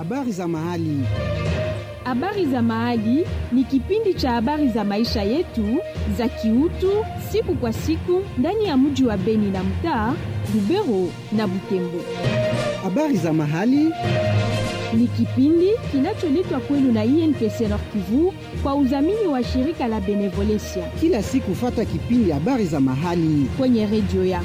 Habari za mahali. Habari za mahali ni kipindi cha habari za maisha yetu za kiutu siku kwa siku ndani ya mji wa Beni na mtaa Lubero na Butembo. Habari za mahali Ni kipindi kinacholetwa kwenu na INPC Nord Kivu kwa udhamini wa shirika la Benevolencia kila siku, fata kipindi habari za mahali. kwenye redio yako.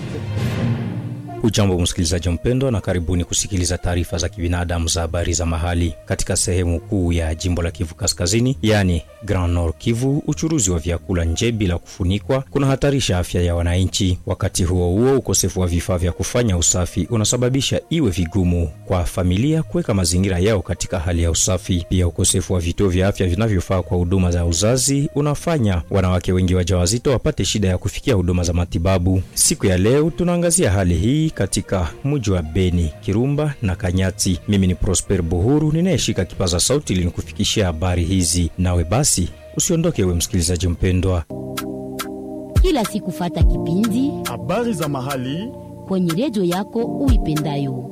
Ujambo msikilizaji mpendwa, na karibuni kusikiliza taarifa za kibinadamu za habari za mahali. Katika sehemu kuu ya jimbo la Kivu Kaskazini, yaani Grand Nord Kivu, uchuruzi wa vyakula nje bila kufunikwa kunahatarisha afya ya wananchi. Wakati huo huo, ukosefu wa vifaa vya kufanya usafi unasababisha iwe vigumu kwa familia kuweka mazingira yao katika hali ya usafi. Pia ukosefu wa vituo vya afya vinavyofaa kwa huduma za uzazi unafanya wanawake wengi wajawazito wapate shida ya kufikia huduma za matibabu. Siku ya leo tunaangazia hali hii katika mji wa Beni, Kirumba na Kanyati. Mimi ni Prosper Buhuru ninayeshika kipaza sauti ili nikufikishia habari hizi. Nawe basi usiondoke, we msikilizaji mpendwa. kila siku fata kipindi Habari za mahali. kwenye redio yako uipendayo.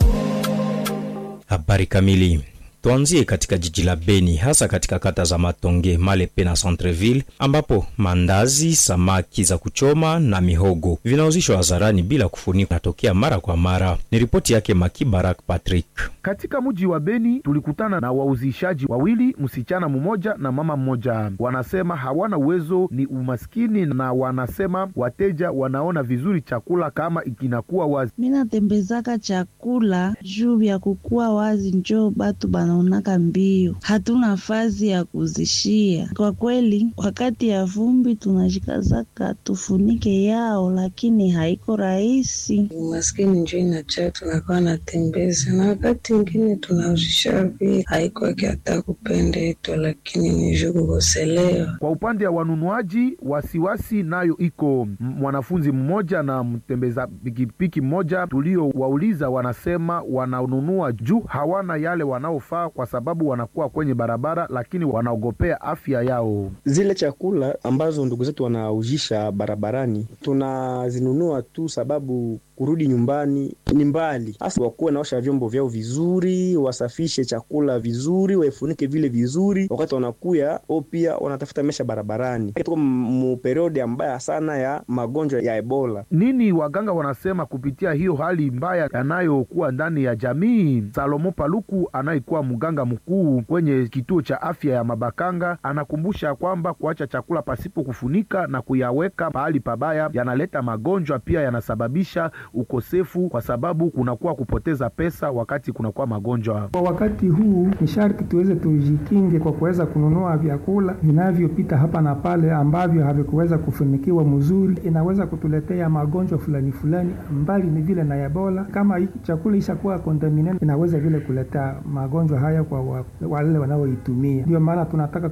Habari kamili. Tuanzie katika jiji la Beni, hasa katika kata za Matonge, Malepe na Centreville, ambapo mandazi, samaki za kuchoma na mihogo vinauzishwa hadharani bila kufunikwa, natokea mara kwa mara. Ni ripoti yake Makibarak Patrick. Katika mji wa Beni tulikutana na wauzishaji wawili, msichana mmoja na mama mmoja. Wanasema hawana uwezo, ni umaskini, na wanasema wateja wanaona vizuri chakula kama ikinakuwa wazi. minatembezaka chakula juu vya kukuwa wazi, njo batu banaonaka mbio, hatuna fazi ya kuzishia. Kwa kweli, wakati ya vumbi tunajikazaka tufunike yao, lakini haiko rahisi. Umaskini njo inacha tunakuwa natembeza, na wakati ingine tunauzisha vi haikwake hata kupenda etu, lakini ni juu kukoselewa. Kwa upande wa wanunuaji, wasiwasi nayo iko. M- Mwanafunzi mmoja na mtembeza pikipiki mmoja tuliowauliza, wanasema wananunua juu hawana yale wanaofaa, kwa sababu wanakuwa kwenye barabara, lakini wanaogopea afya yao. Zile chakula ambazo ndugu zetu wanaujisha barabarani tunazinunua tu sababu kurudi nyumbani ni mbali, hasa wakuwe naosha vyombo vyao vizuri, wasafishe chakula vizuri, waifunike vile vizuri. Wakati wanakuya o pia wanatafuta mesha barabarani, tuko mu periodi mbaya sana ya magonjwa ya Ebola. Nini waganga wanasema kupitia hiyo hali mbaya yanayokuwa ndani ya jamii? Salomo Paluku anayekuwa mganga mkuu kwenye kituo cha afya ya Mabakanga anakumbusha kwamba kuacha chakula pasipo kufunika na kuyaweka pahali pabaya yanaleta magonjwa, pia yanasababisha ukosefu, kwa sababu kunakuwa kupoteza pesa wakati kunakuwa magonjwa. Kwa wakati huu ni sharti tuweze tujikinge kwa kuweza kununua vyakula vinavyopita hapa na pale ambavyo havikuweza kufunikiwa mzuri, inaweza kutuletea magonjwa fulani fulani, mbali ni vile na Ebola. Kama hii chakula ishakuwa contaminated, inaweza vile kuleta magonjwa haya kwa wa- wale wanaoitumia. Ndio maana tunataka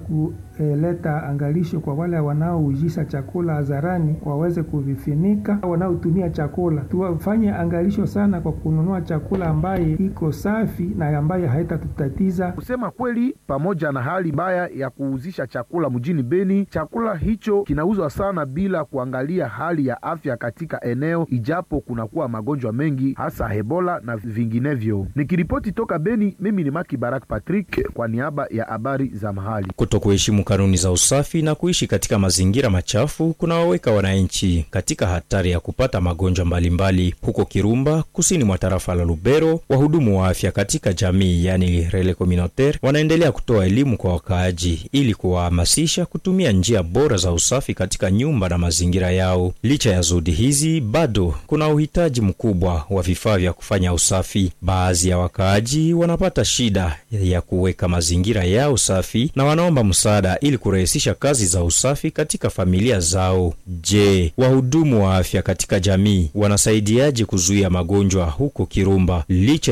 kuleta angalisho kwa wale wanaoujisha chakula hadharani, waweze kuvifinika. Wanaotumia chakula tuwafanye angalisho sana kwa kununua chakula ambaye iko safi na ambaye haitatutatiza. Kusema kweli, pamoja na hali mbaya ya kuuzisha chakula mjini Beni, chakula hicho kinauzwa sana bila kuangalia hali ya afya katika eneo, ijapo kunakuwa magonjwa mengi hasa Ebola na vinginevyo. Nikiripoti toka Beni, mimi ni Maki Barak Patrick kwa niaba ya habari za mahali. Kuto kuheshimu kanuni za usafi na kuishi katika mazingira machafu kunawaweka wananchi katika hatari ya kupata magonjwa mbalimbali. Huko Kirumba, kusini mwa tarafa la Lubero, wahudumu wa afya katika jamii, yani rele communautaire, wanaendelea kutoa elimu kwa wakaaji ili kuwahamasisha kutumia njia bora za usafi katika nyumba na mazingira yao. Licha ya juhudi hizi, bado kuna uhitaji mkubwa wa vifaa vya kufanya usafi. Baadhi ya wakaaji wanapata shida ya kuweka mazingira yao safi na wanaomba msaada ili kurahisisha kazi za usafi katika familia zao. Je, wahudumu wa afya katika jamii wanasaidiaje kuzuia magonjwa huko Kirumba licha